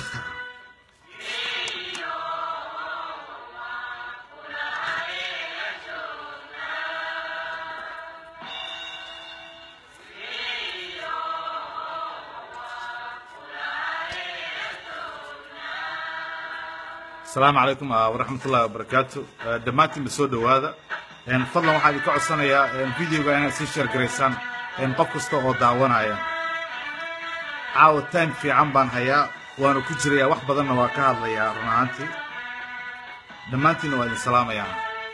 asalaamu calaykum waraxmat ullahi wabarakaatu dhammaantiinba soo dhowaada fadlan waxaa idinka codsanayaa videoga inaad sii sheer garaysaan qof kasta oo daawanaya caawa time fiican baan hayaa waana ku jirayaa wax badanna waa ka hadlayaa run ahaantii dhammaantiinna waa idin salaamayaa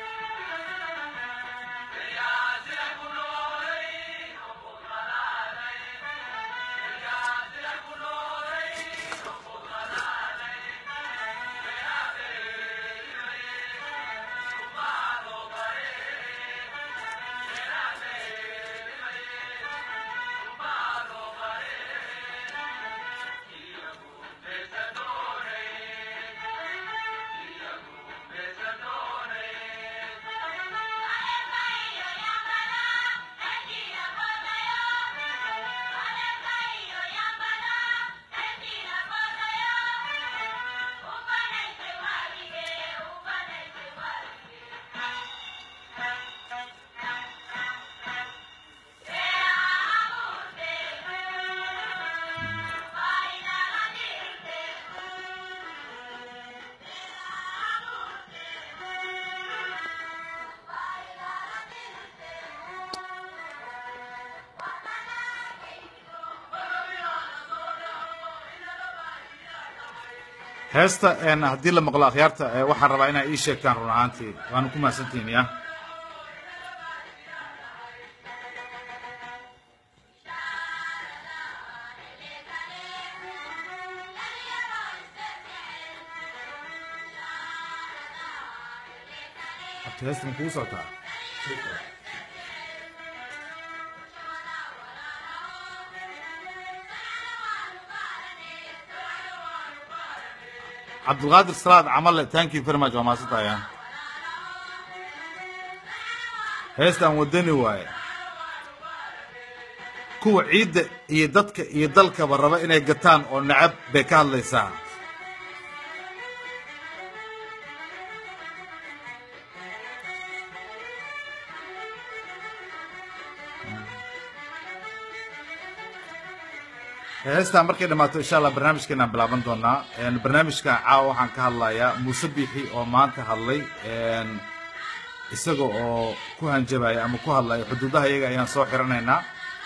heesta haddii la maqlo akhyaarta waxaan rabaa inaa ii sheegtaan run ahaantii waana ku mahadsantihiin ya Horta heesta ma kugu socotaa cabdulqaadir salaad camalle thank you very much waa mahadsantaya heestaan wadani waaye kuwa ciidda iyo dadka iyo dalkaba raba inay gataan oo nacab bay ka hadlaysaa heestaan markay dhammaato insha allah barnaamijkeenaan bilaaban doonaa barnaamijka caawa waxaan ka hadlayaa muuse biixi oo maanta hadlay isaga oo ku hanjabaya ama ku hadlaya xuduudaha iyaga ayaan soo xiranaynaa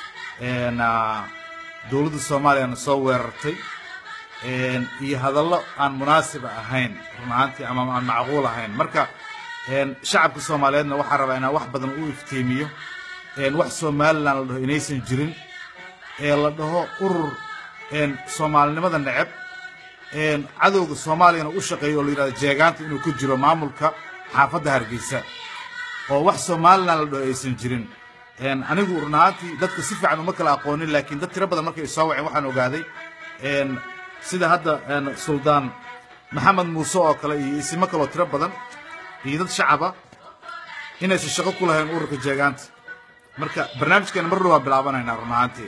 dowladda soomaaliyana soo weerartay iyo hadallo aan munaasiba ahayn run ahaantii ama aan macquul ahayn marka shacabka soomaaliyeedna waxaa rabaa inaan wax badan u iftiimiyo wax somalilan la dhaho inaysan jirin ee la dhaho urur soomaalinimada neceb cadowga soomaaliyana u shaqeeyo oo la yidhahdo jeegaanta inuu ku jiro maamulka xaafadda hargeysa oo wax somalilan la dhaho aysan jirin anigu run ahaantii dadka si fiican uma kala aqoonin laakiin dad tiro badan markay soo waceen waxaan ogaaday sida hadda suldaan maxamed muuse oo kale iyo isimo kaloo tiro badan iyo dad shacaba inaysan shaqo ku lahayn ururka jeegaanta marka barnaamijkeena mar dhow waa bilaabanaynaa run ahaantii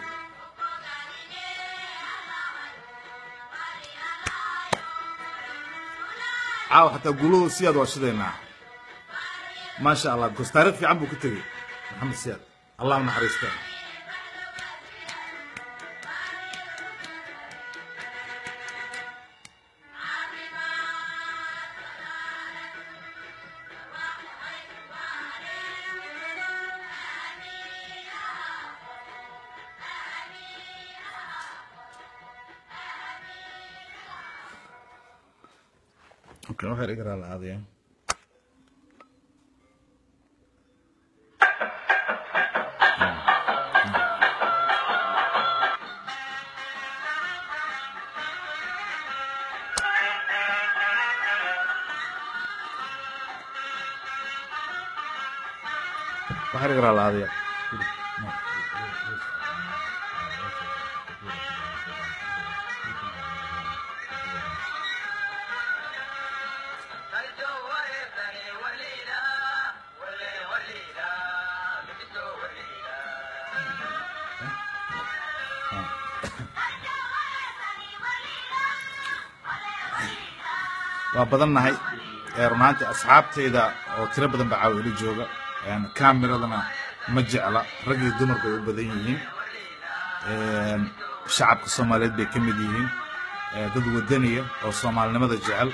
caawa xataa guulahu siyaad waa shidaynaa maasha allah bikoos taarikh fiican buu ku tegey maxamed siyaad allah u naxariista Okay, waxay dhiga raali aadaya waxay dhiga raali aadaya waa badannahay run ahaantii asxaabtayda oo tiro badan baa caawa ila jooga kamiradana ma jecla rag iyo dumar bay u badan yihiin shacabka soomaaliyeed bay ka mid yihiin dad wadaniya oo soomaalinimada jecel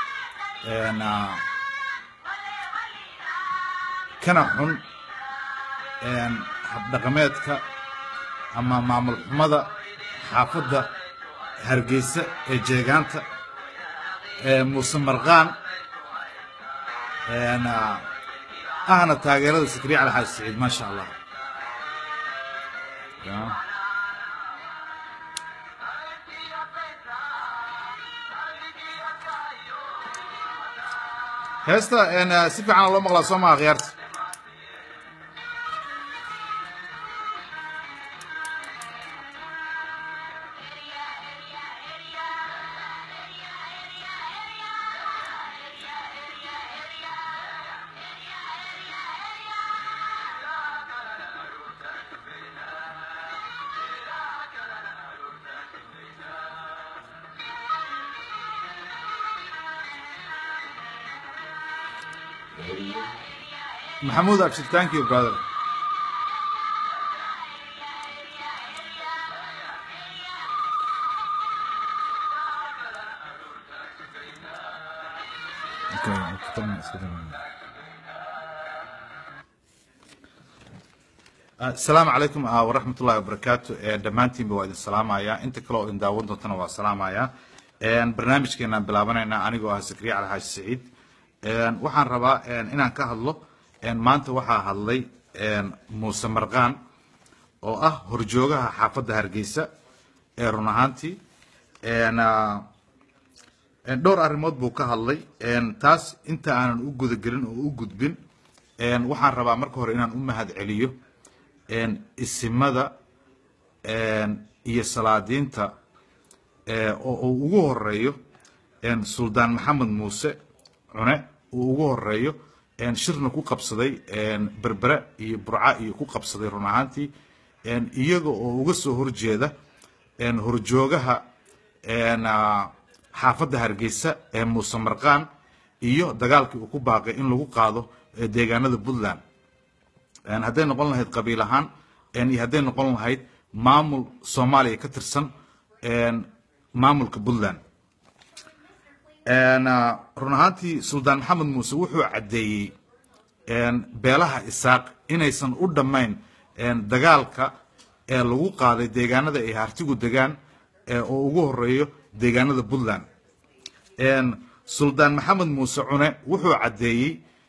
kana xun habdhaqameedka ama maamul xumada xaafadda hargeysa ee jeegaanta muuse marqaan ahna taageerada sakriya cali xaaji saciid maasha allah heesta si fiican loo maqlaa soo maha khiyaarta Mahmoud Abshir, thank you, brother. asalaamu calaykum waraxmat ullahi wabarakaatu dhammaantiinba waa idin salaamayaa inta kale oo idin daawan doontana waa salaamayaa barnaamijkeenaan bilaabanaynaa anigoo ah sakriya cali xaaji saciid waxaan rabaa inaan ka hadlo maanta waxaa hadlay muuse marqaan oo ah horjoogaha xaafadda hargeysa ee run ahaantii dhowr arrimood buu ka hadlay taas inta aanan u gudagelin oo u gudbin waxaan rabaa marka hore inaan u mahad celiyo isimada iyo salaadiinta oo uu ugu horeeyo suldaan maxamed muuse cune uu ugu horeeyo shirna ku qabsaday berbere iyo burca iyo ku qabsaday run ahaantii iyaga oo uga soo horjeeda horjoogaha xaafadda hargeysa ee muuse marqaan iyo dagaalkii uu ku baaqay in lagu qaado deegaanada puntland hadday noqon lahayd qabiil ahaan iyo hadday noqon lahayd maamul soomaaliya ka tirsan maamulka puntland run ahaantii suldaan maxamed muuse wuxuu caddeeyey beelaha isaaq inaysan u dhammayn dagaalka ee lagu qaaday deegaanada ay hartigu degaan oo ugu horeeyo deegaanada puntland suldaan maxamed muuse cune wuxuu caddeeyey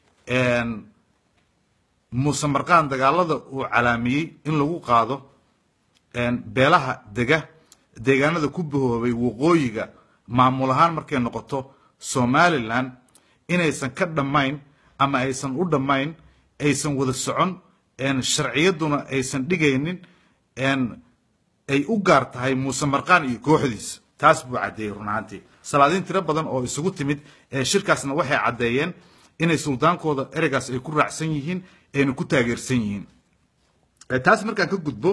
muuse marqaan dagaalada uu calaamiyey in lagu qaado beelaha dega deegaanada ku bahoobay waqooyiga maamul ahaan markay noqoto somalilan inaysan ka dhammayn ama aysan u dhammayn aysan wada socon sharciyadduna aysan dhigaynin ay u gaar tahay muuse marqaan iyo kooxdiisa taas buu caddeeyey run ahaantii salaadiin tiro badan oo isugu timid shirkaasna waxay caddeeyeen inay suldaankooda ereygaas ay ku raacsan yihiin ayna ku taageersan yihiin taas markaan ka gudbo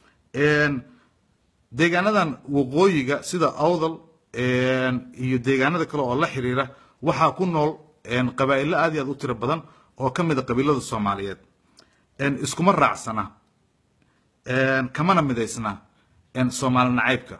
deegaanadan waqooyiga sida awdal iyo deegaanada kale oo la xiriira waxaa ku nool qabaa'ilo aad iyo aad u tiro badan oo ka mid a qabiilada soomaaliyeed iskuma raacsana kamana midaysna soomaali nacaybka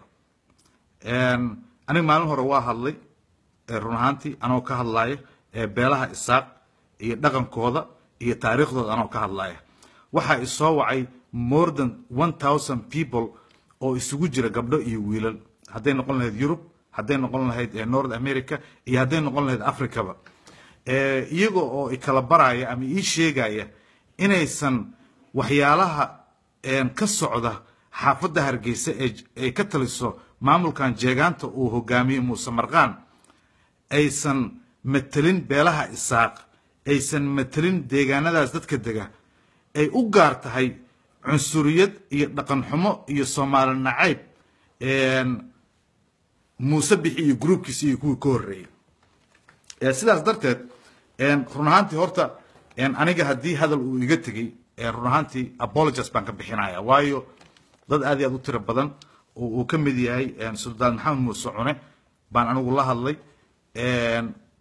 aniga maalin hore waa hadlay run ahaantii anoo ka hadlaya beelaha isaaq iyo dhaqankooda iyo taariikhdooda anoo ka hadlaya waxaa isoo wacay more than one thousand people oo isugu jira gabdho iyo wiilal hadday noqon lahayd yurub hadday noqon lahayd north america iyo hadday noqon lahayd africaba iyaga oo ikala baraya ama ii sheegaya inaysan waxyaalaha ka socda xaafadda hargeysa ay ka taliso maamulkan jeegaanta uu hogaamiye muuse marqaan aysan matelin beelaha isaaq aysan matelin deegaanadaas dadka dega ay u gaar tahay cunsuriyad iyo dhaqan xumo iyo soomaali nacayb muuse bixi iyo gruubkiisa iyo kuwii ka horreeyey sidaas darteed run ahaantii horta aniga haddii hadal uu iga tegey run ahaantii apologies baan ka bixinaya waayo dad aad iyo aad u tiro badan oo uu ka mid yahay suldaan maxamed muuse cune baan anigu la hadlay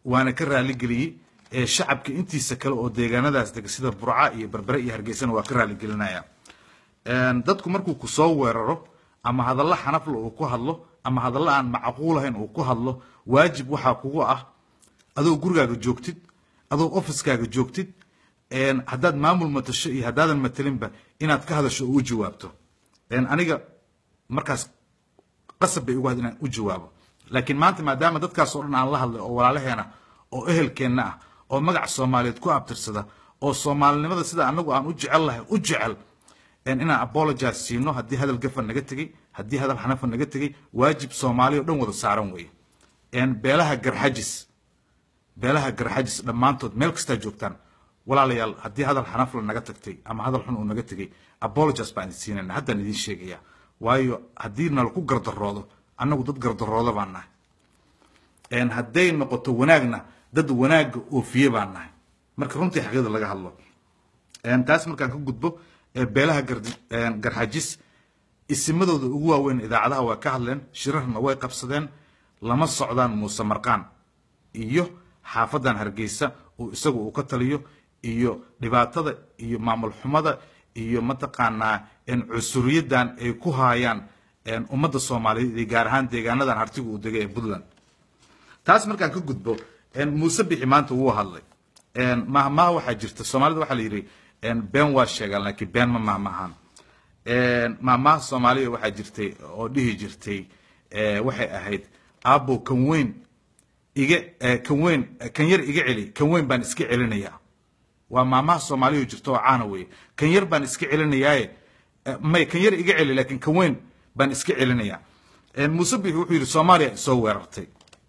waana ka raaligeliyey ee shacabka intiisa kale oo deegaanadaas dega sida burca iyo berbere iyo hargeysana waa ka raaligelinaya dadku markuu ku soo weeraro ama hadallo xanafla uu ku hadlo ama hadallo aan macquulahayn uu ku hadlo waajib waxaa kugu ah adoo gurigaaga joogtid adoo ofiskaaga joogtid haddaad maamul matasho iyo haddaadan matalinba inaad ka hadasho oo u jawaabto aniga markaas qasab bay ugu had inaan u jawaabo laakiin maanta maadaama dadkaas oo dhan aan la hadlay oo walaalaheena oo ehelkeenna ah oo magac soomaaliyeed ku abtirsada oo soomaalinimada sida anagu aan u jecel lahay u jecel inaan apologize siino haddii hadal gafa naga tegey haddii hadal xanafa naga tegey waajib soomaaliya o dhan wada saaran weeye beelaha garxajis beelaha garxajis dhammaantood meel kastaa joogtaan walaalayaal haddii hadal xanafla naga tagtay ama hadal xun uu naga tegey apologize baan idin siinayna haddaan idiin sheegaya waayo haddii nalaku gardaroodo annagu dad gardarooda baan nahay hadday noqoto wanaagna dad wanaagga oofiye baan nahay marka runtii xaqiiqda laga hadlo taas markaan ka gudbo beelaha garxajis isimadooda ugu waaweyn idaacadaha waa ka hadleen shirarna way qabsadeen lama socdaan muuse marqaan iyo xaafadan hargeysa oo isagu uu ka taliyo iyo dhibaatada iyo maamul xumada iyo mataqaanaa cusuriyadan ay ku haayaan ummadda soomaaliyeed iyo gaar ahaan deegaanadan hartigu uu degay ee puntland taas markaan ka gudbo muuse bixi maanta wuu hadlay mahmaha waxaa jirta soomaalida waxaa la yidhi been waa sheegaan laakiin been ma mahmahaan mahmaha soomaaliya waxaa jirtay oo dhihi jirtay waxay ahayd aabbo kan weyn iga kan weyn kan yar iga celi kan weyn baan iska celinayaa waa maamaha soomaaliya jirta oo caana weeye kan yar baan iska celinayaaye may kan yar iga celi laakiin kan weyn baan iska celinayaa muuse bixi wuxuu yidhi soomaaliya soo weerartay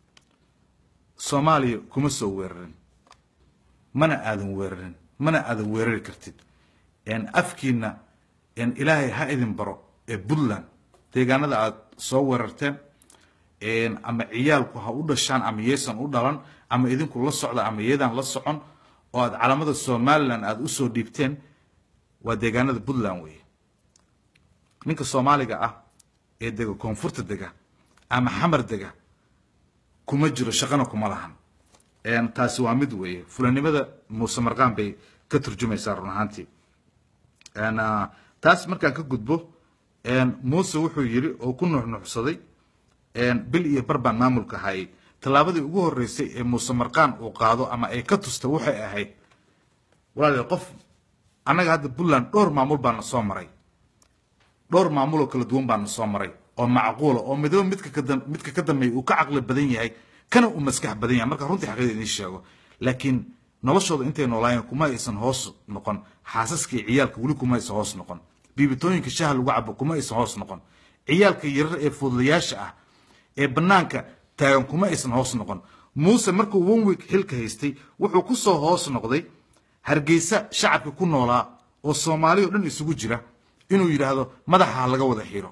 soomaaliya kuma soo weerarin mana aadan weerarin mana aadan weerari kartid afkiina ilaahay ha idin baro ee puntland deegaanada aad soo weerarteen ama ciyaalku ha u dhashaan ama yaysan u dhalan ama idinku la socda ama yaydaan la socon oo aad calamada somalilan aada usoo dhiibteen waa deegaanada puntland weeye ninka soomaaliga ah ee dega koonfurta dega ama xamar dega kuma jiro shaqana kuma lahan taasi waa mid weeye fulanimada muuse marqaan bay ka turjumaysaa run ahaantii taas markaan ka gudbo muuse wuxuu yidhi oo ku nuxnuxsaday bil iyo bar baan maamulka hayay tallaabadii ugu horreysay ee muuse marqaan uu qaado ama ay ka tusta waxay ahayd walaal qof annaga hadda puntland dhowr maamul baana soo maray dhowr maamuloo kala duwan baana soo maray oo macquula oo midaba midka ka midka ka dambeeya uu ka caqli badan yahay kana uu maskax badan yahay marka runtii xaqiida idiin sheego laakiin noloshooda intay noolaayeen kuma aysan hoos noqon xaasaska iyo ciyaalka weli kuma aysan hoos noqon biibitooyinka shaha lagu cabo kuma aysan hoos noqon ciyaalka yarar ee fududayaasha ah ee bannaanka taagan kuma aysan hoos noqon muuse markuu one week xilka haystay wuxuu ku soo hoos noqday hargeysa shacabka ku noolaa oo soomaali o dhan isugu jira inuu yidhaahdo madaxa ha laga wada xiro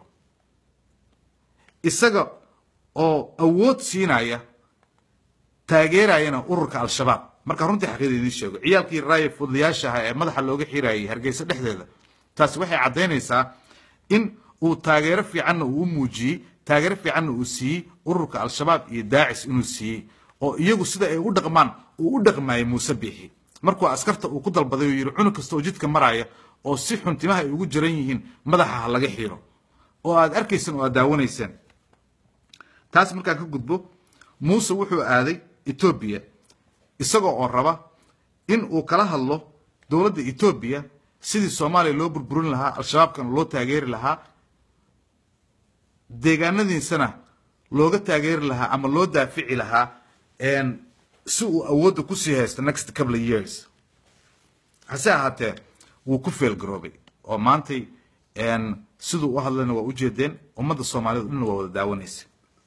isaga oo awood siinaya taageerayana ururka al-shabaab marka runtii xaqiida idiin sheego ciyaalkii raaya fududayaasha ahaa ee madaxa looga xirayay hargeysa dhexdeeda taasi waxay caddaynaysaa in uu taageero fiicanna uu u muujiyey taageero fiicanna uu siiyey ururka al-shabaab iyo daacis inuu siiyey oo iyagu sida ay u dhaqmaan uu u dhaqmaayay muuse biixi markuu askarta uu ku dalbaday oo yidhi cunug kasta oo jidka maraya oo si xun timaha ay ugu jiran yihiin madaxa ha laga xiro oo aad arkayseen oo aad daawanayseen taas markaan ka gudbo muuse wuxuu aaday etoobiya isagoo oo raba in uu kala hadlo dowladda etoobiya sidii soomaaliya loo burburin lahaa al-shabaabkana loo taageeri lahaa deegaanadiisana looga taageeri lahaa ama loo daafici lahaa si uu awoodda kusii haysto next couple of years hase ahaatee wuu ku feelgaroobay oo maantay siduu u hadlayna waa ujeedeen ummadda soomaaliyed dhanna waa wada daawanaysa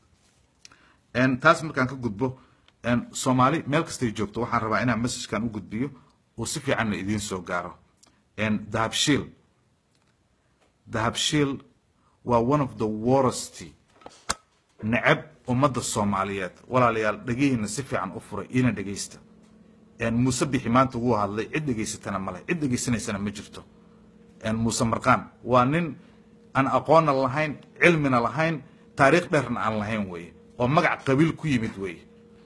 taas markaan ka gudbo soomaali meel kastay joogto waxaan rabaa inaan messajkan u gudbiyo uu si fiicanna idiin soo gaaro dahabshiil dahabshiil waa one of the worst necab ummadda soomaaliyeed walaalayaal dhegihiina si fiican u furay iina dhegaysta muuse bixi maanta wuu hadlay cid dhegaysatana male cid dhegaysanaysana ma jirto muuse marqaan waa nin aan aqoonna lahayn cilmina lahayn taariikh dheerna aan lahayn weeye oo magac qabiil ku yimid weeye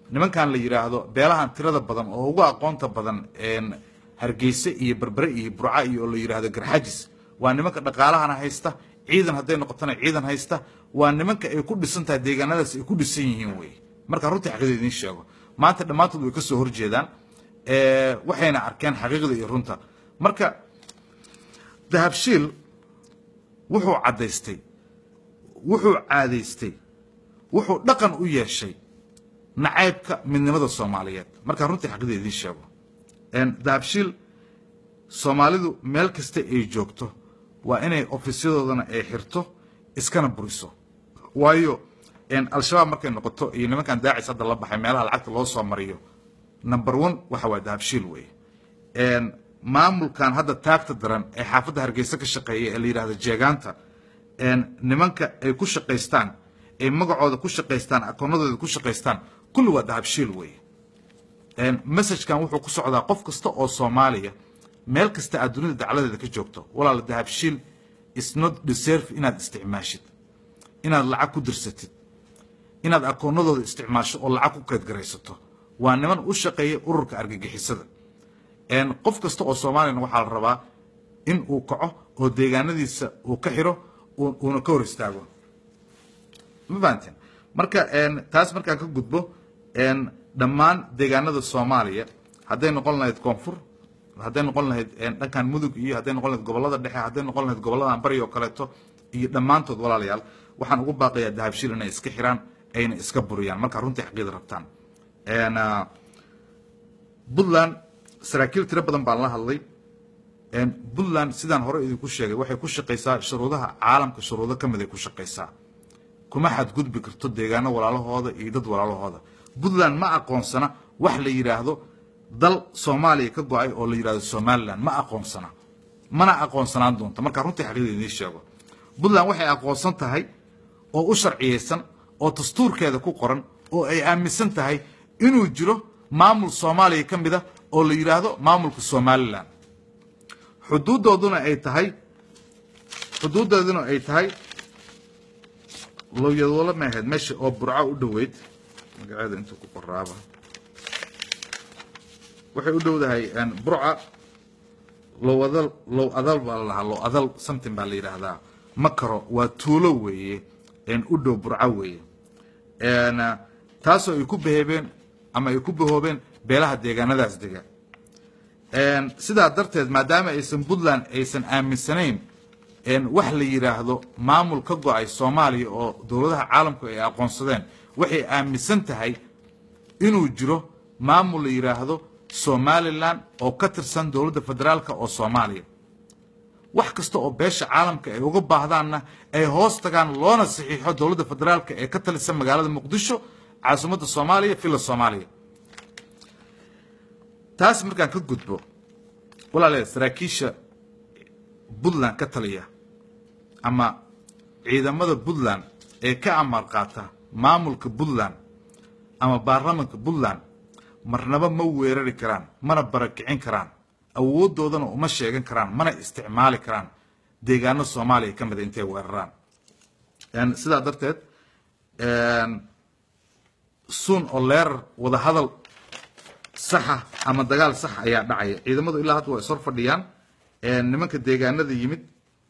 nimankan la yidhaahdo beelahan tirada badan oo ugu aqoonta badan hargeyse iyo berbere iyo burca iyo oo la yidhaahdo garxajis waa nimanka dhaqaalahana haysta ciidan hadday noqotona ciidan haysta waa nimanka ay ku dhisan tahay deegaanadaas ay ku dhisan yihiin wey marka runtii xaqiiqda idiin sheego maanta dhammaantood way ka soo horjeedaan waxayna arkeen xaqiiqda iyo runta marka dahabshiil wuxuu caddaystay wuxuu caadaystay wuxuu dhaqan u yeeshay nacaybka midnimada soomaaliyeed markaa runtii xaqiiqda idiin sheego dahabshiil soomaalidu meel kasta ay joogto waa inay ofisyadoodana ay xirto iskana buriso waayo al-shabaab markay noqoto iyo nimankan daacis hadda la baxay meelaha lacagta loo soo mariyo number one waxa waa dahabshiil wey maamulkan hadda taagta daran ee xaafadda hargeysa ka shaqeeya ee la yidhahdo jeegaanta nimanka ay ku shaqaystaan ay magacooda ku shaqaystaan akoonadooda ku shaqaystaan kulli waa dahabshiil wey messajkan wuxuu ku socdaa qof kasta oo soomaaliya meel kasta aad dunida dacladeeda ka joogto walaala dahabshiil is not deserve inaad isticmaashid inaad lacag ku dirsatid inaad akoonadooda isticmaasho oo lacag ku keedgaraysato waa niman u shaqeeya ururka argagixisada qof kasta oo soomaaliyana waxaa la rabaa in uu kaco oo deegaanadiisa uu ka xiro uuna ka hor istaago ma fahanteen marka taas markaan ka gudbo dhammaan deegaanada soomaaliya hadday noqon lahayd koonfur hadday noqon lahayd dhankan mudug iyo hadday noqon lahayd gobolada dhexe hadday noqon lahayd goboladan bari oo kaleeto iyo dhammaantood walaalayaal waxaan ugu baaqayaa dahabshiil inay iska xiraan ayna iska buriyaan markaa runtii xaqiida rabtaan puntland saraakiil tiro badan baan la hadlay puntland sidaan hore idinku sheegay waxay ku shaqaysaa shuruudaha caalamka shuruudo ka mid ay ku shaqaysaa kuma xadgudbi karto deegaano walaalahooda iyo dad walaalahooda puntland ma aqoonsana wax la yidhaahdo dal soomaaliya ka go-ay oo la yidhahdo somalilan ma aqoonsana mana aqoonsanaan doonto markaa runtii xaqiida idiin sheego puntland waxay aqoonsan tahay oo u sharciyeysan oo dastuurkeeda ku qoran oo ay aaminsan tahay inuu jiro maamul soomaaliya ka mid a oo la yidhaahdo maamulka somalilan xuduudooduna ay tahay xuduudooduna ay tahay lowyadoole ma ahayd meesha oo burco u dhoweyd magaceeda intuu ku qoraaba waxay u dhowdahay burca low adal low adal baa la lahaa low adal something baa la yidhaahdaa makaro waa tuulo weeye u dhow burco weeye taasoo ay ku beheebeen ama ay ku bahoobeen beelaha deegaanadaas dega sidaa darteed maadaama aysan puntland aysan aaminsanayn wax la yidhaahdo maamul ka go-ay soomaaliya oo dowladaha caalamku ay aqoonsadeen waxay aaminsan tahay inuu jiro maamul la yidhaahdo somalilan oo ka tirsan dowladda federaalka oo soomaaliya wax kasta oo beesha caalamka ay uga baahdaanna ay hoos tagaan loona saxiixo dowladda federaalka ee ka talisa magaalada muqdisho caasimadda soomaaliya villa soomaaliya taas markaan ka gudbo walaalayaal saraakiisha puntland ka taliya ama ciidamada puntland ee ka amar qaata maamulka puntland ama baarlamanka puntland marnaba ma weerari karaan mana barakicin karaan awoodoodana uma sheegan karaan mana isticmaali karaan deegaano soomaaliya ka mida intay weeraraan sidaa darteed suun oo leerar wada hadal saxa ama dagaal sax ayaa dhacaya ciidamadu ilaa hadda waa ishor fadhiyaan nimanka deegaanada yimid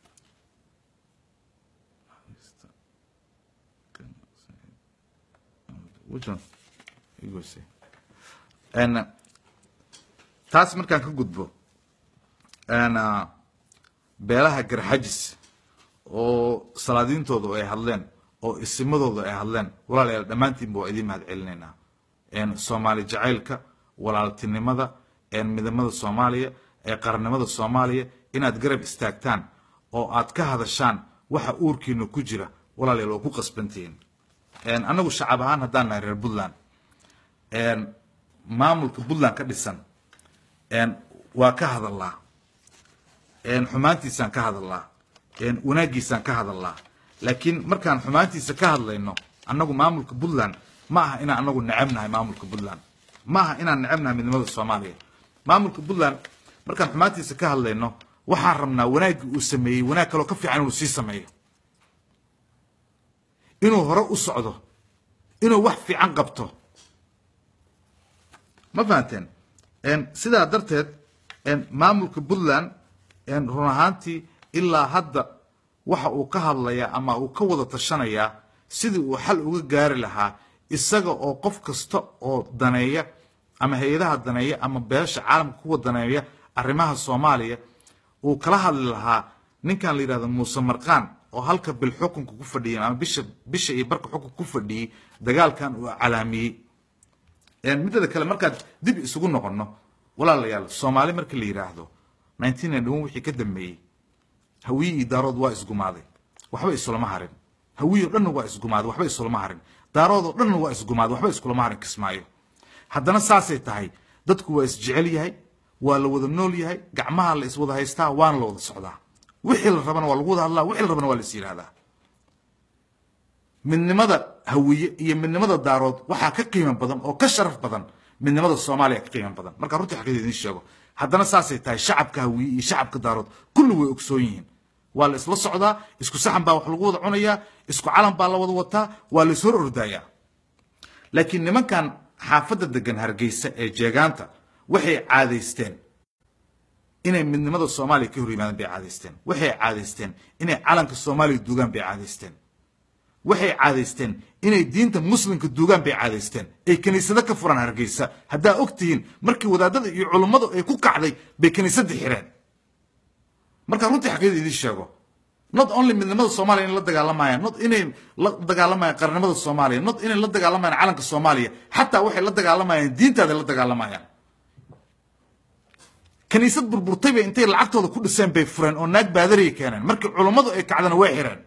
taas markaan ka gudbo beelaha garxajis oo salaadiintooda ay hadleen oo isimadooda ay hadleen walaalayaal dhammaantiinba waa idiin mahad celinaynaa soomaali jacaylka walaaltinimada midnimada soomaaliya ee qarannimada soomaaliya inaad garab istaagtaan oo aad ka hadashaan waxa uurkiina ku jira walaalayaal waa ku qasbantihiin annagu shacab ahaan haddaan nahay reer puntland maamulka puntland ka dhisan waa ka hadallaa xumaantiisaan ka hadallaa wanaaggiisaan ka hadallaa laakiin markaan xumaantiisa ka hadlayno annagu maamulka puntland ma aha inaan anagu necebnahay maamulka puntland ma aha inaan necebnahay midnimada soomaaliya maamulka puntland markaan xumaantiisa ka hadlayno waxaan rabnaa wanaaggii uu sameeyey wanaag kaloo ka fiican inuu sii sameeyo inuu hore u socdo inuu wax fiican qabto ma fahanteen sidaa darteed maamulka puntland run ahaantii ilaa hadda waxa uu ka hadlayaa ama uu ka wada tashanayaa sidii uu xal uga gaari lahaa isaga oo qof kasta oo daneeya ama hay-adaha daneeya ama beesha caalamka kuwa daneeya arrimaha soomaaliya uu kala hadli lahaa ninkan la yidhahdo muuse marqaan oo halka bil xukunka ku fadhiyay ama bisha bisha iyo barka xukunka ku fadhiyey dagaalkan uu calaamiyey middada kale markaad dib isugu noqono walaalayaal soomaali marka la yidhaahdo nineteen ninety one wixii ka dambeeyey hawiye iyo daarood waa isgumaaday waxba isulama harin hawiye o dhanna waa isgumaaday waxba isulama harin daarood oo dhanna waa isgumaaday waxba iskulama harin kismaayo haddana saasay tahay dadku waa isjecel yahay waa la wada nool yahay gacmaha la iswada haystaa waana la wada socdaa wixii la rabana waa lagu wada hadlaa wixii la rabana waa la is yidhahdaa midnimada hawiye iyo midnimada daarood waxaa ka qiimo badan oo ka sharaf badan midnimada soomaaliya ka qiimo badan marka runtii xaqiida idiin sheego haddana saasay tahay shacabka hawiye iyo shacabka daarood kulli way ogsoon yihiin waa la isla socdaa isku saxan baa wax lagu wada cunayaa isku calan baa la wada wataa waa la is hor ordayaa laakiin nimankan xaafadda degan hargeysa ee jeegaanta waxay caadaysteen inay midnimada soomaaliya ka hor yimaadaan bay caadaysteen waxay caadaysteen inay calanka soomaaliya duugaan bay caadaysteen waxay caadaysteen inay diinta muslimka duugaan bay caadaysteen ay kiniisado ka furan hargeysa haddaa og tihiin markii wadaadada iyo culummadu ay ku kacday bay kiniisadda xireen markaa runtii xaqiida idiin sheego not only midnimada soomaaliya inay la dagaalamayaan not inay la dagaalamayaan qarnimada soomaaliya not inay la dagaalamayaan calanka soomaaliya xataa waxay la dagaalamayaan diintaaday la dagaalamayaan kiniisad burburtay bay intay lacagtooda ku dhiseen bay fureen oo naag baadariya keeneen markii culummadu ay kacdana way xireen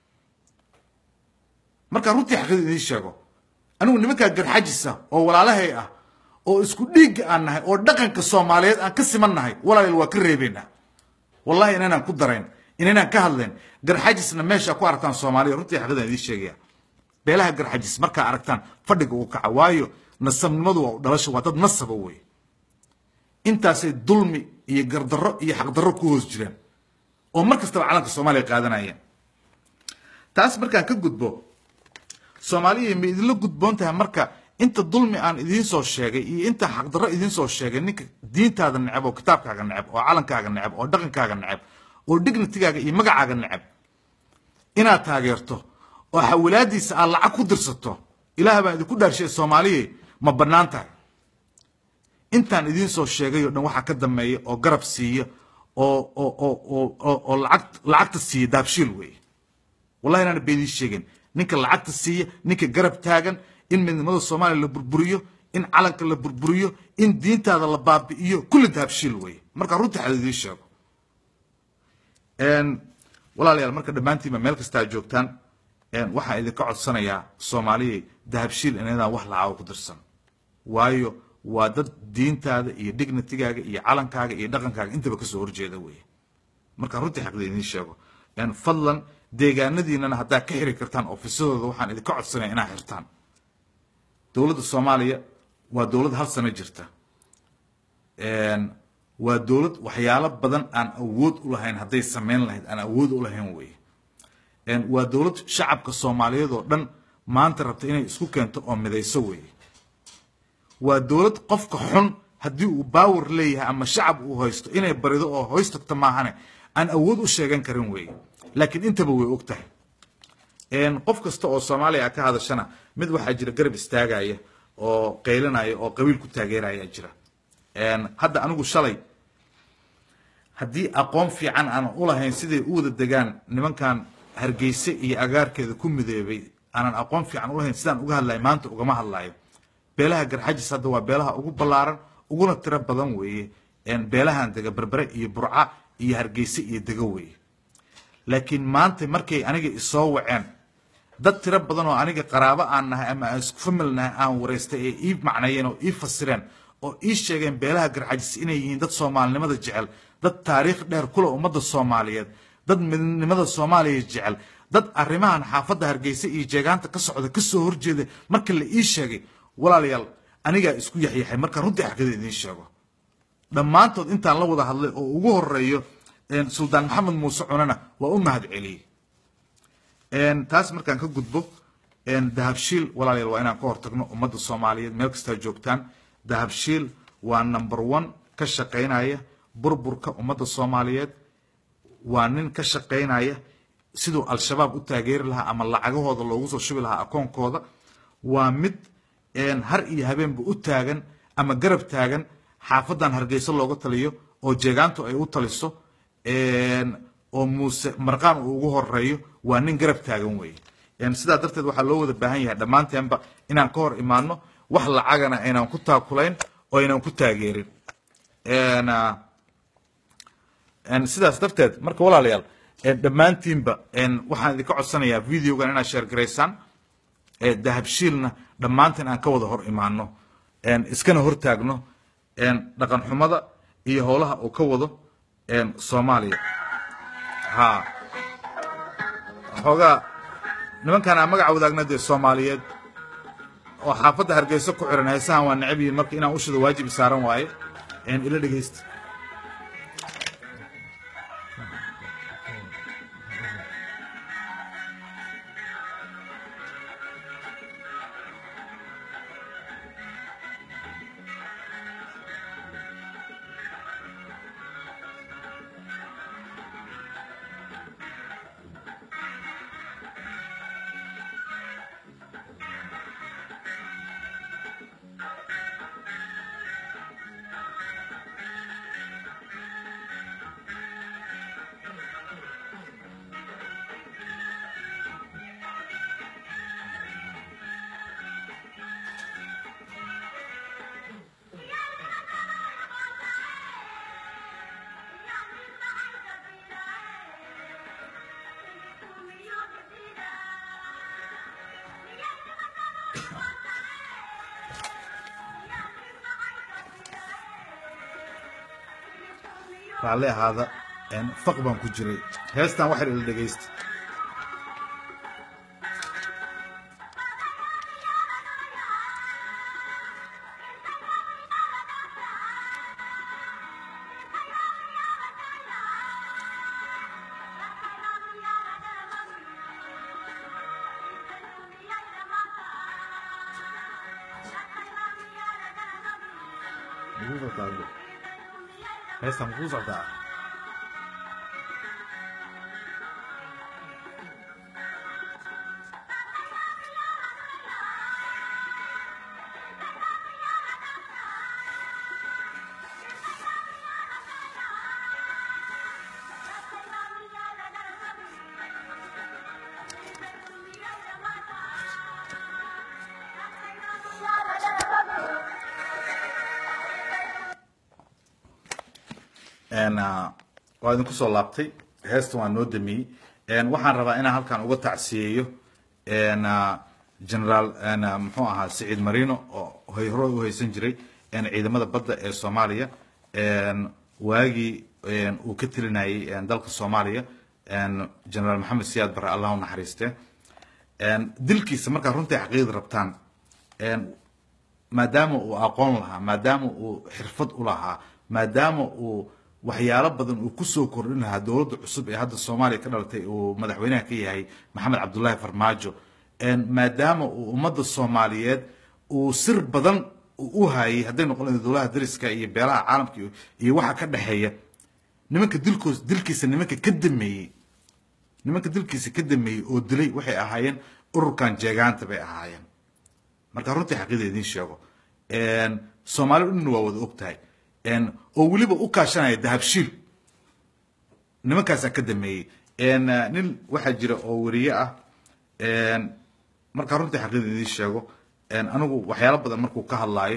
markaa runtii xaqiida idiin sheego anigu nimankaa garxajisa oo walaalahay ah oo isku dhiigga aan nahay oo dhaqanka soomaaliyeed aan ka siman nahay walaalayaal waa ka reebaynaa wallahi inaynaan ku darayn inaynaan ka hadlayn garxajisna meesha ku aragtaan soomaaliya runtii xaqiidaan idiin sheegaya beelaha garxajis markaa aragtaan fadhiga uu kaca waayo nasabnimadu waa dhalasho waa dad nasaba wey intaasay dulmi iyo gardarro iyo xaqdarro ku hoos jiraan oo mar kastaba calanka soomaaliya qaadanayeen taas markaan ka gudbo soomaaliya ma idinla gudboon tahay marka inta dulmi aan idiin soo sheegay iyo inta xaqdarro idiin soo sheegay ninka diintaada neceb oo kitaabkaaga neceb oo calankaaga neceb oo dhaqankaaga neceb oo dignitigaaga iyo magacaaga neceb inaad taageerto oo xawilaadiisa aad lacag ku dirsato ilaah baan idinku dhaarshay soomaaliya ma bannaan tahay intaan idiin soo sheegay oo dhan waxaa ka dambeeya oo garab siiya oo oo oo oo oo oo lacag lacagta siiya daabshiil weeye wallahi inaana ba idiin sheegin ninka lacagta siiya ninka garab taagan in midnimada soomaaliya la burburiyo in calanka la burburiyo in diintaada la baabi'iyo kulli dahabshiil weeye marka runtii xad idiin sheego walaalayaal marka dhammaantiinba meel kastaa joogtaan waxaan idinka codsanayaa soomaaliyay dahabshiil inadaan wax lacaago ku dirsan waayo waa dad diintaada iyo dignitigaaga iyo calankaaga iyo dhaqankaaga intaba kasoo horjeeda weeye marka runtii xaqda idiin sheego fadlan deegaanadiinana haddaa ka xiri kartaan ofisadooda waxaan idinka codsanaya inaad xirtaan dowladda soomaaliya waa dowlad hal sano jirta waa dowlad waxyaalo badan aan awood u lahayn hadday samayn lahayd aan awood u lahayn weye waa dowlad shacabka soomaaliyeed oo dhan maanta rabta inay isku keento oo midayso weye waa dowlad qofka xun haddii uu baawar leeyahay ama shacab uu haysto inay barido oo hoys tagto maahane aan awood u sheegan karin weye laakiin intaba way og tahay qof kasta oo soomaaliya ka hadashana mid waxaa jira garab istaagaya oo qaylinaya oo qabiil ku taageeraya jira hadda anigu shalay haddii aqoon fiican aanan u lahayn siday u wada degaan nimankan hargeyse iyo agaarkeeda ku midoobay aanan aqoon fiican u lahayn sidaan uga hadlayo maanta ugama hadlayo beelaha garxajis hadda waa beelaha ugu ballaaran uguna tiro badan weeye beelahan dega berbere iyo burca iyo hargeyse iyo dego weeye laakiin maanta markay aniga isoo waceen dad tiro badan oo aniga qaraabo aan nahay ama aan isku famil nahay aan wareystay ee ii macnayeen oo ii fasireen oo ii sheegeen beelaha garxajis inay yihiin dad soomaalinimada jecel dad taariikh dheer kule ummadda soomaaliyeed dad midnimada soomaaliya jecel dad arrimahan xaafadda hargeysa iyo jeegaanta ka socda ka soo horjeeda marka la ii sheegay walaalayaal anigaa isku yaxyaxay marka runtii xaqida idiin sheego dhammaantood intaan la wada hadlay oo ugu horeeyo suldaan maxamed muuse cunana waa u mahad celiyey taas markaan ka gudbo dahabshiil walaalayaal waa inaan ka hortagno ummadda soomaaliyeed meel kastaa joogtaan dahabshiil waa number one ka shaqaynaya burburka ummadda soomaaliyeed waa nin ka shaqaynaya siduu al-shabaab u taageeri lahaa ama lacagahooda loogu soo shubi lahaa akoonkooda waa mid har iyo habeenba u taagan ama garab taagan xaafadan hargeysa looga taliyo oo jeegaantu ay u taliso oo muuse marqaan uu ugu horeeyo waa nin garab taagan weeye sidaa darteed waxaa loo wada baahan yahay dhammaanteenba inaan ka hor imaano wax lacagana aynaan ku taakulayn oo aynaan ku taageerin sidaas darteed marka walaalayaal dhammaantiinba waxaan idinka codsanayaa videogan inaad sheer garaysaan dahabshiilna dhammaantiin aan ka wada hor imaano iskana hortaagno dhaqan xumada iyo howlaha uu ka wado soomaaliya ha xoogaa nimankan aan magaca wadaagna dee soomaaliyeed oo xaafadda hargeysa ku xiran heesahan waa necab yihiin marka inaan ushida waajib saaran waaye ila dhegeysta raalli ahaada faq baan ku jiray heestan waxay ila dhegaysta heestan makuu socdaa waa idinku soo laabtay heestan waa noo damiyey waxaan rabaa inaan halkan uga tacsiyeeyo generaal muxuu ahaa siciid marino oo hore u haysan jiray ciidamada badda ee soomaaliya waagii uu ka telinayay dalka soomaaliya generaal maxamed siyaad bare allah u naxariiste dilkiisa markaa runtii xaqiiqda rabtaan maadaama uu aqoon lahaa maadaama uu xirfad u lahaa maadaama uu waxyaalo badan uu kusoo kordhin lahaa dowladda cusub ee hadda soomaaliya ka dhalatay uu madaxweynaha ka yahay maxamed cabdullaahi farmaajo maadaama uu ummadda soomaaliyeed uu sir badan u hayay hadday noqon lahayd dowlaha dariska iyo beelaha caalamka iyo waxa ka dhexeeya nimanka dilkoos dilkiisa nimanka ka dameeyey nimanka dilkiisa ka dameeyey oo dilay waxay ahaayeen ururkan jeegaanta bay ahaayeen marka runtii xaqiida idiin sheego soomaali dhan waa wada og tahay oo weliba u kaashanaya dahabshiil nimankaasaa ka dameeyey nin waxaa jira oo weriye ah markaa runtii xaqiida idiin sheego anigu waxyaalo badan markuu ka hadlaayo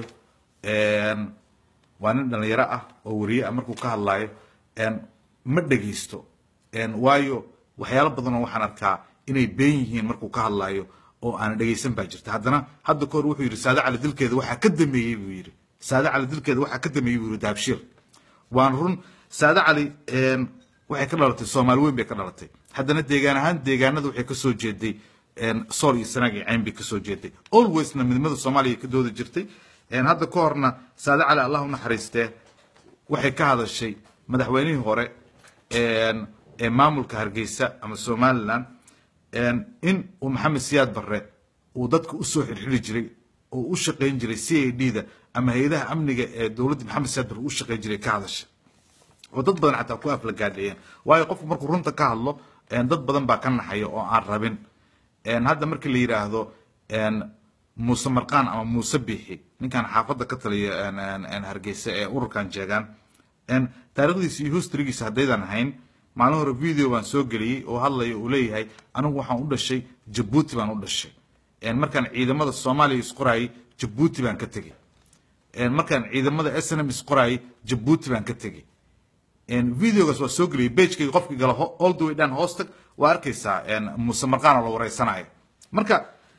waa nin dhalinyaro ah oo weriye ah markuu ka hadlaayo ma dhegaysto waayo waxyaalo badanoo waxaan arkaa inay been yihiin markuu ka hadlaayo oo aan dhegaysan baa jirta haddana hadda kahor wuxuu yidhi saade cali dilkeeda waxaa ka dameeyey buu yidhi saade cali dilkeeda waxaa ka dameeyey buu yidhi dahabshiil waan run saade cali waxay ka dhalatay soomaali weyn bay ka dhalatay haddana deegaan ahaan deegaanada waxay kasoo jeeday sool iyo sanaag iyo cayn bay kasoo jeeday alwaysna midnimada soomaaliya ka dooda jirtay hadda ka horna saade cali allah u naxariistee waxay ka hadashay madaxweynihii hore ee maamulka hargeysa ama somaliland in uu maxamed siyaad barre uu dadka usoo xirxiri jiray oo u shaqayn jiray c a d da ama hay-adaha amniga ee dowladda maxamed saadbar u shaqey jiray ka hadashay oo dad badan xataa ku aflagaadhiyeen waayo qofku markuu runta ka hadlo dad badan baa ka naxaya oo aan rabin hadda markii la yidhaahdo muuse marqaan ama muuse biixi ninkan xaafadda ka taliya hargeysa ee ururkan jeegaan taarikhdiisa iyo historygiisa haddaydan ahayn maalin hore video baan soo geliyey oo hadlaya uu leeyahay anigu waxaan u dhashay jabuuti baan u dhashay markaan ciidamada soomaaliya isqoraayay jabuuti baan ka tegey markaan ciidamada s n m isqoraayay jabuuti baan ka tegey videogaas waa soo geliyay bagekayga qofkii gala all the way dhan hoostag waa arkaysaa muuse marqaan oo la wareysanayo marka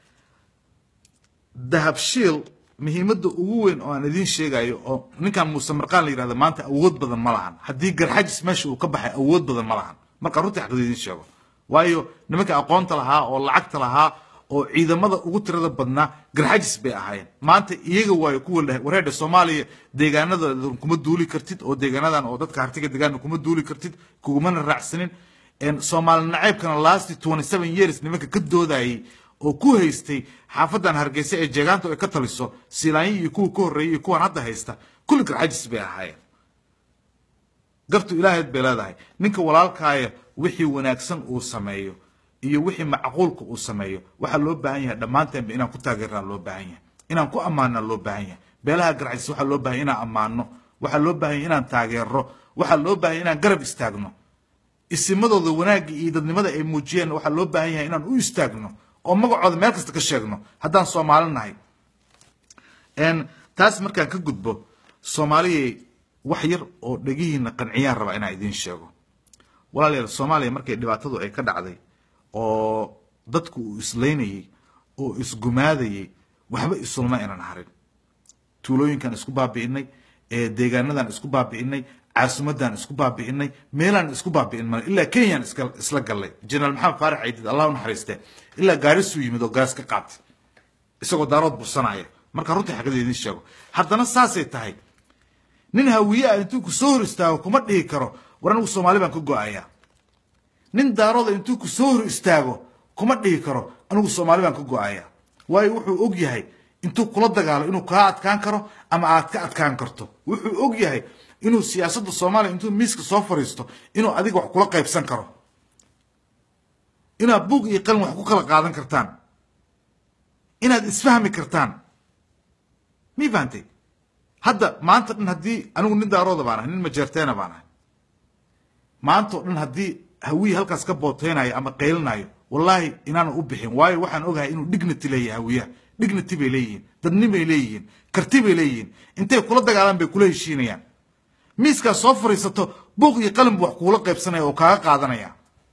dahabshiil muhiimadda ugu weyn oo aan idiin sheegayo oo ninkan muuse marqaan la yidhahdo maanta awood badan ma lahan haddii garxajis meesha uu ka baxay awood badan ma lahan marka runtii xaqda idiin sheego waayo nimanka aqoonta lahaa oo lacagta lahaa oo ciidamada ugu tirada badnaa garxajis bay ahaayeen maanta iyaga waayo kuwa leh wareedha soomaaliya deegaanada kuma duuli kartid oo deegaanadan oo dadka hartiga deegaana kuma duuli kartid kugumana raacsanin soomaali naceybkana last twenty seven years nimanka ka doodayay oo ku haystay xaafadan hargeysa ee jeegaanta ay ka taliso siilaanyi iyo kuwa ka horreeyay iyo kuwan hadda haysta kulli garxajis bay ahaayeen gartu ilaahayd bay leedahay ninka walaalkaaya wixii wanaagsan uu sameeyo iyo wixii macquulka uu sameeyo waxaa loo baahan yahay dhammaanteenba inaan ku taageernaa loo baahan yahay inaan ku ammaanaa loo baahan yahay beelaha garxajis waxaa loo baahan inaan ammaano waxaa loo baahan yahay inaan taageero waxaa loo baahan inaan garab istaagno isimadooda wanaagga iyo dadnimada ay muujiyeen waxaa loo baahan yahay inaan u istaagno oo magacooda meel kasta ka sheegno haddaan soomaali nahay taas markaan ka gudbo soomaaliyay wax yar oo dhegihiina qanciyaan rabaa inaan idiin sheego walaalayaal soomaaliya markay dhibaatadu ay ka dhacday oo dadku uu islaynayey oo isgumaadayey waxba isulma inaan harin tuulooyinkan isku baabi'inay deegaanadan isku baabi'inay caasimadan isku baabi'inay meelaan isku baabi'in mal ilaa kenyaan isla gallay jenaraal maxamed faarax ciidid allah u naxariiste ilaa gaarisuu yimid oo gaas ka qaatay isagoo daarood bursanaya marka runtii xaqada idiin sheego haddana saasay tahay nin hawiye ah intuu ku soo hor istaago kuma dhihi karo war anigu soomaali baan ka go-ayaa nin daarooda intuu ku soo hor istaago kuma dhihi karo anigu soomaali baan ka go-ayaa waayo wuxuu og yahay intuu kula dagaalo inuu kaa adkaan karo ama aad ka adkaan karto wuxuu og yahay inuu siyaasadda soomaaliya intuu miiska soo fariisto inuu adiga wax kula qaybsan karo inaad buug iyo qalin wax ku kala qaadan kartaan inaad isfahmi kartaan mii fahantay hadda maanta dhan haddii anigu nin daarooda baan ahay nin majeerteena baan ahay maanta o dhan haddii hawiye halkaas ka booteynayo ama qaylinayo wallaahi inaana u bixin waayo waxaan ogahay inuu dignity leeyahay hawiyaha dignity bay leeyihiin dadnimay leeyihiin karti bay leeyihiin intay kula dagaalaan bay kula heshiinayaan miiskaas soo fariisato buuq iyo qalin buu wax kuula qaybsanaya oo kaaga qaadanaya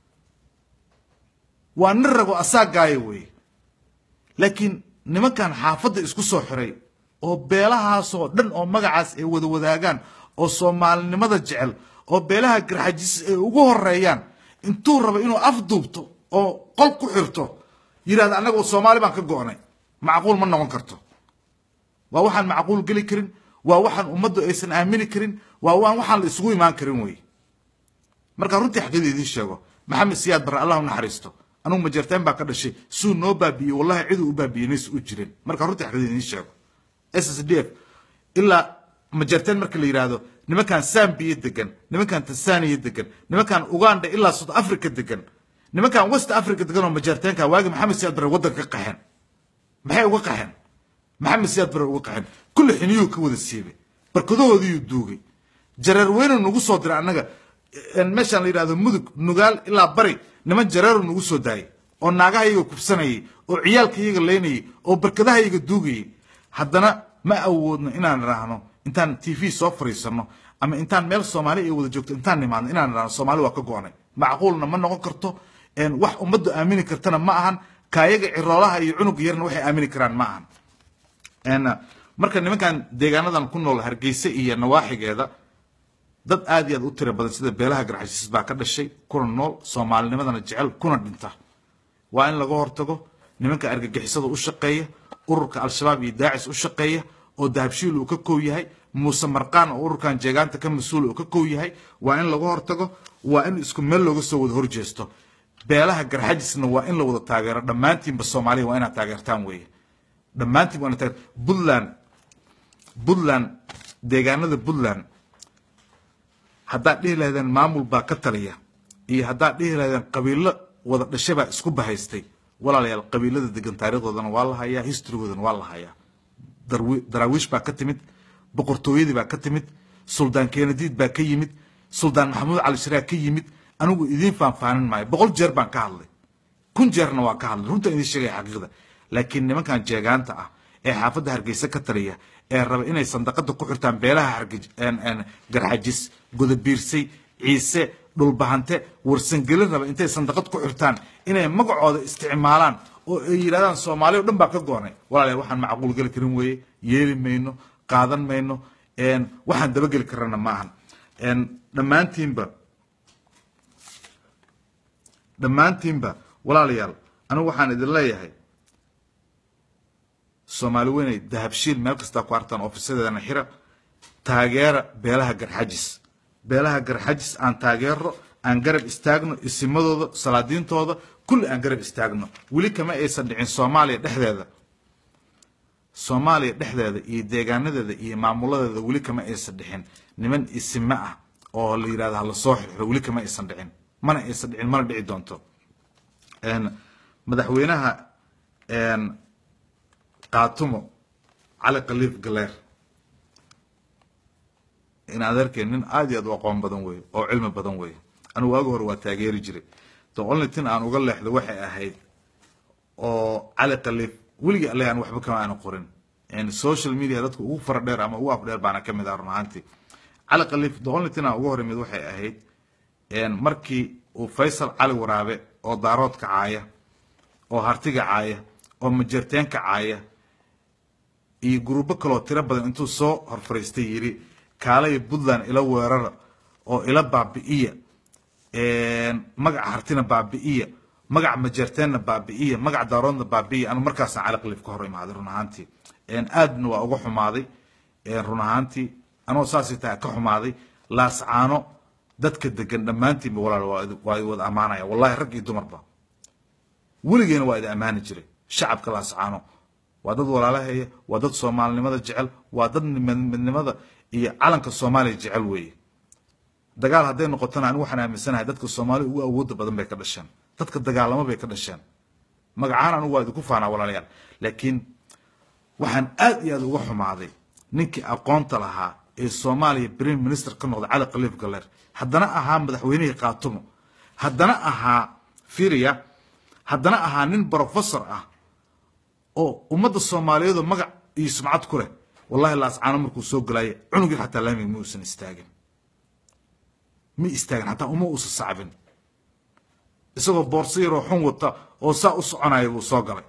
waa nin rago asaagaayo weeye laakiin nimankan xaafadda isku soo xiray oo beelahaasoo dhan oo magacaas ay wada wadaagaan oo soomaalinimada jecel oo beelaha garxajis ay ugu horeeyaan intuu rabo inuu afduubto oo qol ku xirto yidhahda annaga soomaali baan ka go'nay macquul ma noqon karto waa waxaan macquul geli karin waa waxaan ummaddu aysan aamini karin waa waan waxaan la isugu imaan karin wey marka runtii xaqiida idiin sheego maxamed siyaad barre allah u naxariisto anugu majeerteen baa ka dhashay suu noo baabi'iyey wallahi ciduu u baabi'iyey nays u jirin marka runtii xaqiida idiin sheego s s d f ilaa majeerteen marka la yidhaahdo nimankan sambiya degan nimankan tanzania degan nimankan uganda ilaa south africa degan nimankan west africa degan oo majeerteenka waagi maxamed siyaad barre waddanka ka qaxeen maxay uga qaxeen maxamed siyaad bare uga qaxeen kulli xiniyuu ka wada siibay barkadahoodiiyuu duugay jareer weynu nagu soo diray annaga meeshaan la yidhahdo mudug nugaal ilaa bari niman jareeru nagu soo daayay oo naagahayaga kubsanayay oo ciyaalkayaga leynayay oo barkadahayaga duugayay haddana ma awoodno inaan idhaahno intaan t v soo fariisanno ama intaan meel soomaali ay wada joogto intaan nimaadno inaan idhaahno soomaali waa ka go-nay macquulna ma noqon karto wax ummaddu aamini kartana ma ahan kaayaga ciroolaha iyo cunuga yarna waxay aamini karaan ma ahan marka nimankan deegaanadan ku nool hargeysa iyo nawaaxigeeda dad aad iyo aad u tira badan sida beelaha garxashiis baa ka dhashay kuna nool soomaalinimadana jecel kuna dhinta waa in laga hortago nimanka argagixisada u shaqeeya ururka al-shabaab iyo daacis u shaqeeya oo dahabshiil uu ka kow yahay muuse marqaan oo ururkan jeegaanta ka mas-uul uu ka kow yahay waa in laga hortago waa in isku meel looga soo wada horjeesto beelaha garxajisna waa in la wada taageero dhammaantiinba soomaaliya waa inaad taageertaan weeye dhammaantiin waa inaad taageer puntland puntland deegaanada puntland haddaad dhihi lahaydeen maamul baa ka taliya iyo haddaad dhihi lahaydeen qabiilo wada dhashay baa isku bahaystay walaalayaal qabiilada degan taarikhdoodana waa la hayaa historygoodana waa la hayaa daraawiish baa ka timid boqortooyadii baa ka timid suldaan kenadiid baa ka yimid suldaan maxamuud cali sharaa ka yimid anigu idiin faanfaanin maayo boqol jeer baan ka hadlay kun jeerna waa ka hadlay runtaan idiin sheegaya xaqiiqda laakiin nimankan jeegaanta ah ee xaafadda hargeysa ka taliya ee raba inay sandaqada ku xirtaan beelaha garxajis godabiirsay ciise dhulbahante warsangelin raba intay sandaqad ku xirtaan inay magacooda isticmaalaan oo ay yidhahdaan soomaali o dhan baa ka goonay walaalayaal waxaan macquul geli karin weeye yeeli mayno qaadan mayno waxaan dabageli karana ma ahan dhammaantiinba dhammaantiinba walaalayaal anigu waxaan idin leeyahay soomaali weynay dahabshiil meel kastaa ku artaan ofisadeedana xira taageera beelaha garxajis beelaha garxajis aan taageero aan garab istaagno isimadooda salaadiintooda kulli aan garab istaagno weli kama aysan dhicin soomaaliya dhexdeeda soomaaliya dhexdeeda iyo deegaanadeeda iyo maamuladeeda weli kama aysan dhicin niman isime ah oo la yidhahdo hala soo xirxiro weli kama aysan dhicin mana aysan dhicin mana dhici doonto madaxweynaha qaatumo cali khaliif galeer in adeerkeen nin aad iyo aad u aqoon badan weeye oo cilmi badan weeye anigu waagi hore waa taageeri jiray the only tin aan uga leexdo waxay ahayd oo cali khaliif weligii alle aan waxba kama aana qorin social media dadka ugu fara dheer ama ugu afdheer baana ka mid ah run ahaantii cali khaliif the only tin aan uga horimid waxay ahayd markii uu faysal cali waraabe oo daaroodka caaya oo hartiga caaya oo majeerteenka caaya iyo guruubo kaloo tiro badan intuu soo horfariistay yidhi kaalaya puntland ila weerara oo ila baabi'iya magaca hartina baabi'iya magaca majeerteenna baabi'iya magaca daaroodna baabi'iya anu markaasaan cali khaliif ka hor imaaday run ahaantii aadna waa uga xumaaday run ahaantii anoo saasay tahay ka xumaaday laascaano dadka degan dhammaantiinba walaal waa i wada ammaanaya wallahi rag iyo dumarba weligeena waa idi ammaani jiray shacabka laascaano waa dad walaalahaya waa dad soomaalinimada jecel waa dad midnimada iyo calanka soomaaliya jecel weeye dagaal hadday noqotona anigu waxaan aaminsanahay dadka soomaaliya ugu awooda badan bay ka dhasheen dadka dagaalamo bay ka dhasheen magacahaan anigu waa idinku faanaa walaalayaal laakiin waxaan aad iyo aad uga xumaaday ninkii aqoonta lahaa ee soomaaliya prime minister ka noqday cali khaliif galeer haddana ahaa madaxweynihii kaatumo haddana ahaa firia haddana ahaa nin brofessor ah oo ummadda soomaaliyeedoo magac iyo sumcad ku leh wallahi laascaano markuu soo galaaya cunugii xataa laamiga ma uusan istaagin ma istaagin xataa uma uusan sacbin isagoo boorso yaroo xun wata oo saa u soconaya buu soo galay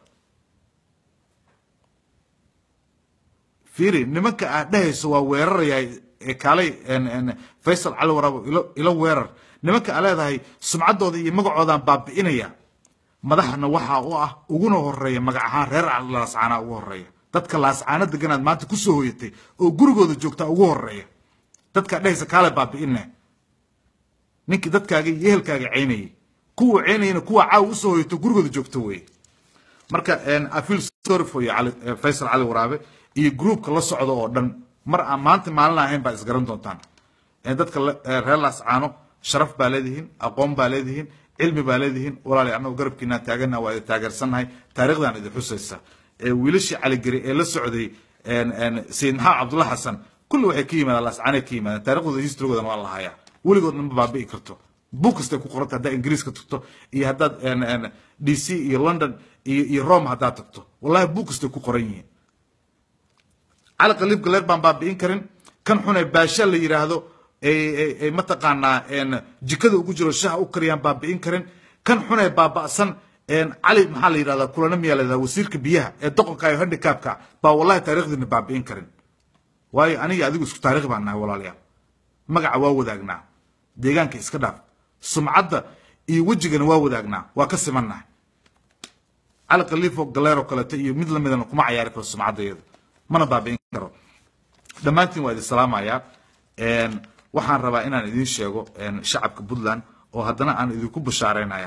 fiiri nimanka aad dhehayso waa weerarayaa kaalay faysal cali waraabo ilo weerar nimanka aa leedahay sumcaddooda iyo magacoodaan baabi'inaya madaxna waxaa u ah uguna horeeya magac ahaan reer laascaana ugu horeeya dadka laascaano deganaad maanta kusoo hoyatay oo gurigooda joogtaa ugu horeeya dadkaa dhehaysa kaale baabi'ine ninkii dadkaaga iyo ehelkaaga ceynayay kuwa ceynayana kuwa caawa usoo hoyato gurigooda joogta weye marka afil sorry for you faysal cali waraabe iyo groupka la socda oo dhan mar aan maanta maalin ahayn baa isgaran doontaan dadka reer laascaano sharaf baa leedihiin aqoon baa leedihiin cilmi baa leedihiin walaali annagu garabkiinaan taagana waa idin taageersannahay taarikhdan idin xusaysa wiilashii caligeri ee la socday sayid maxamed cabdulla xasan kulli waxay ka yimaadaan laascaanay ka yimaadaan taariikhdooda historygoodana waa la hayaa weligoodna ma baabi'i karto buug kastay ku qoranta haddaad ingiriiska tagto iyo haddaad d c iyo london iyo iyo rome haddaad tagto wallahi buug kastay ku qoran yihiin cali khaliif galeer baan baabi'in karin kan xunay baasha la yidhaahdo ay mataqaanaa jikada ugu jiro shaha u kariyaan baabi'in karin kan xunay baaba'san cali maxaa la yidhahdaa kulana miyaa la yidhahdaa wasiirka biyaha ee doqonka iyo handicapka baa wallahi taarikhdiina baabi'in karin waayo aniga adigu isku taarikh baan nahay walaalayaal magaca waa wadaagnaa deegaanka iska dhaaf sumcadda iyo wejigana waa wadaagnaa waa ka simannahay cali khaliifo galeeroo kaleeto iyo mid lamidana kuma cayaari karo sumcaddayada mana baabi'in karo dhammaantiin waa idin salaamayaa waxaan rabaa inaan idiin sheego shacabka puntland oo haddana aan idinku bashaaraynaya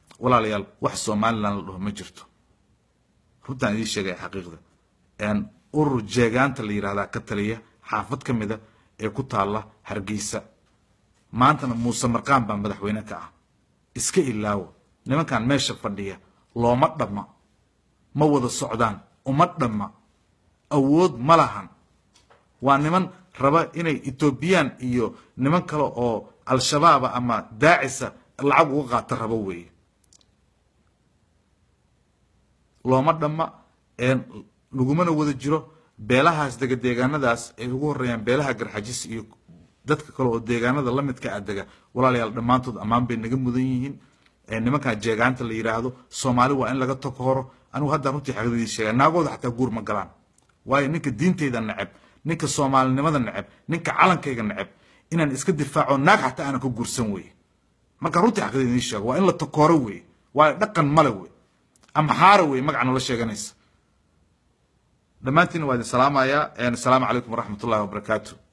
walaalayaal wax somalilan la dhaho ma jirto runtaan idiin sheegaya xaqiiqda urur jeegaanta la yidhahdaa ka taliya xaafad ka mida ee ku taalla hargeysa maantana muuse marqaan baa madaxweyne ka ah iska ilaawo nimankan meesha fadhiya looma dhamma ma wada socdaan uma dhamma awood ma lahan waa niman raba inay etoobiyaan iyo niman kale oo al-shabaaba ama daacisa lacag uga qaata rabo weeye looma dhamma lagumana wada jiro beelahaas dega deegaanadaas ay ugu horeeyaan beelaha garxajis iyo dadka kale oo deegaanada lamidka a dega walaalayaal dhammaantood ammaan bay naga mudan yihiin nimankan jeegaanta la yidhaahdo soomaali waa in laga takooro anigu haddaan runtii xaqdadii sheega naagooda xataa guur ma galaan waayo ninka diinteyda neceb ninka soomaalinimada neceb ninka calankayga neceb inaan iska difaaco naag xataa aanan ka guursan weye marka runtii xaqdada idiin sheego waa in la takooro weye waayo dhaqan male wey amxaara wey magaca noola sheeganaysa dhammaantiina waa idin salaamayaa asalaamu calaykum waraxmat ullahi wabarakaatu